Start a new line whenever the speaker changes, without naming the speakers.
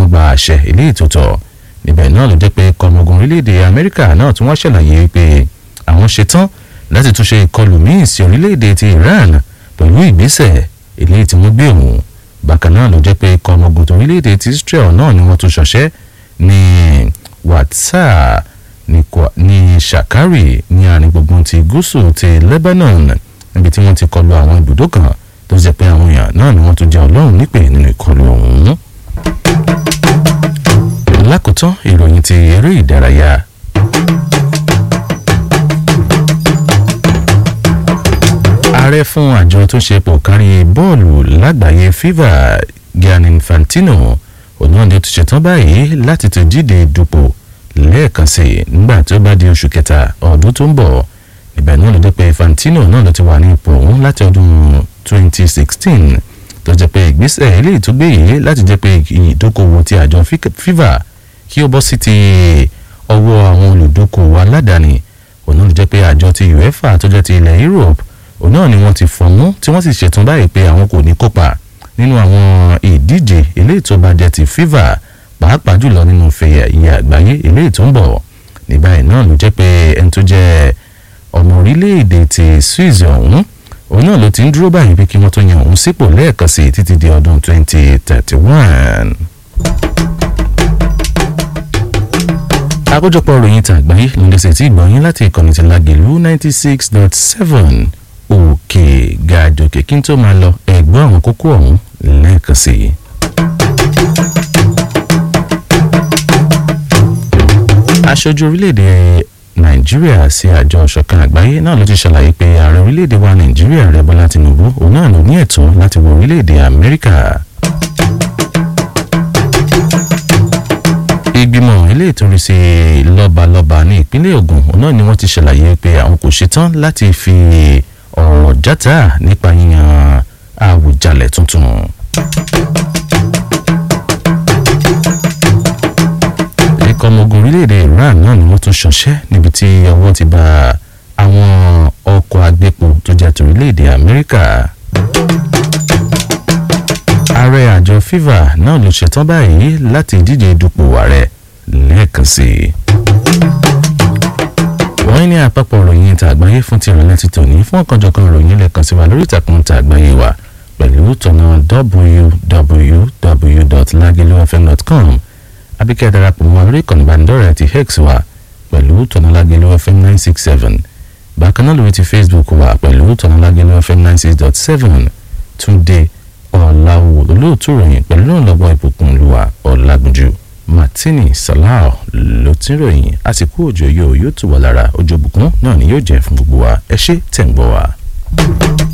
gba àṣẹ ilé ìtòtọ̀ níbẹ̀ náà ló jẹ́ pé kọmọgùn orílẹ̀-èdè amẹ́ríkà náà tí wọ́n ṣàlàyé pé àwọn ṣetán láti túnṣe ìkọlù míì sí orílẹ̀-èdè ti iran pẹ̀lú ìgbésẹ̀ eléyìí tí wọ́n gbé òun bákan náà ló jẹ́ pé kọmọgùn orílẹ̀-èdè ti israel náà ni wọ́n tún ṣọṣẹ́ ní wàtsá ní shakari ní àárín gbùngbùn ti gúúsù ti lebanon níbi tí wọ́n ti kọlu àwọn ibùdó kan tó jẹ́ pé àwọn èèyàn náà ni wọ́n tún jẹ́ ọlọ́run nípè nínú ìkọlù ọ̀hún. lákòótán ìròyìn ti eré ìdárayá. ààrẹ fún àjọ tó ṣe pò kárí bọ́ọ̀lù lágbàáyé fifa gianni infantino òun náà ni ó ti ṣetán báyìí láti ti díje dupò lẹ́ẹ̀kan sí i nígbà tí ó bá di oṣù kẹta ọdún tó ń bọ̀ ibẹ̀ náà ló dé pé Infantino náà ló ti wà ní ipò òun láti ọdún 2016 tó jẹ́ pé ìgbésẹ̀ eléyìí tó gbé yìí láti jẹ́ pé ìdókòwò ti àjọ FIFA kí ó bọ́ sí ti ọwọ́ àwọn olùdókòwò aládàáni òun náà ló jẹ́ pé àjọ ti UEFA tó jẹ́ ti ilẹ̀ Europe òun náà ni wọ́n ti fọ̀mú tí wọ́n sì ṣetán báyìí pé àwọn kò ní kópa nínú àwọn ìdíje eléyìí tó bá jẹ́ ti FIFA pàápàá jùlọ nínú fẹ̀yà ìyá àgbáyé eléyìí tó ń bọ̀ ní báyìí náà ló jẹ́ pé ẹni tó jẹ́ ọmọ orílẹ̀-èdè ti Swiss ọ̀hún òun náà ló ti ń dúró báyìí pé kí wọ́n tó yan òun sípò lẹ́ẹ̀kan sí i títí di ọdún 2031. àkójọpọ̀ ròyìn tàgbáyé ló ń lẹ́sẹ̀ tí ìgbọ̀nyín láti ìkànnì ti Lágelú 96.7 òkè gàdòkè kí n tó máa lọ ẹ̀gbọ́n àwọn kókó ọ̀hún lẹ́ẹ̀kan sí i. aṣojú orílẹ̀-èdè nàìjíríà sí àjọ ọ̀ṣọ̀kan àgbáyé náà ló ti ṣàlàyé pé ààrẹ orílẹ̀-èdè wa nàìjíríà rẹ̀ bọ́lá tinubu òun náà ló ní ẹ̀tọ́ láti wọ orílẹ̀-èdè amẹ́ríkà. ìgbìmọ̀ eléyìí tó rí sí lọ́balọ́ba ní ìpínlẹ̀ ògùn òun náà ni wọ́n ti ṣàlàyé pé àwọn kò ṣetán láti fi ọ̀rọ̀ játa nípa yíyan àwùjalẹ̀ tuntun. ikọ̀ ọmọ ogun orílẹ̀-èdè Iran náà ni wọ́n tún ṣọṣẹ́ níbi tí ọwọ́ ti bá àwọn ọkọ̀ agbépo tó jẹ́ torílẹ̀-èdè Amẹ́ríkà. ààrẹ àjọ FIFA náà ló ṣetán báyìí láti díje dupò ààrẹ lẹ́ẹ̀kan sí i. wọ́n ní àpapọ̀ ìròyìn tàgbáyé fún ti ìrọ̀lẹ́ ti tòní fún ọ̀kanjọ̀kan ìròyìn lẹ́ẹ̀kan sí wa lórí ìtàkùn tàgbáyé wa pẹ̀lú tọ̀nà www.lagelufm.com abíkẹ́ darapọ̀ mọ́ orí ìkànnì ìbánidọ́rẹ̀ẹ́ ti hex wa pẹ̀lú tọ̀nàlágẹ̀lú fm nine six seven bákan náà lórí ti facebook wa pẹ̀lú tọ̀nàlágẹ̀lú fm nine six dot seven túnde ọ̀làwò olóòtú ròyìn pẹ̀lú ìrànlọ́wọ́ ìbùkún olúwa ọ̀làgùnjù martini salah ló ti ń ròyìn àsìkò òjò yóò yóò tù wá lára òjò ìbùkún náà ni yóò jẹ́ fún gbogbo wa ẹ ṣé tẹ̀ ń gbọ́ wa.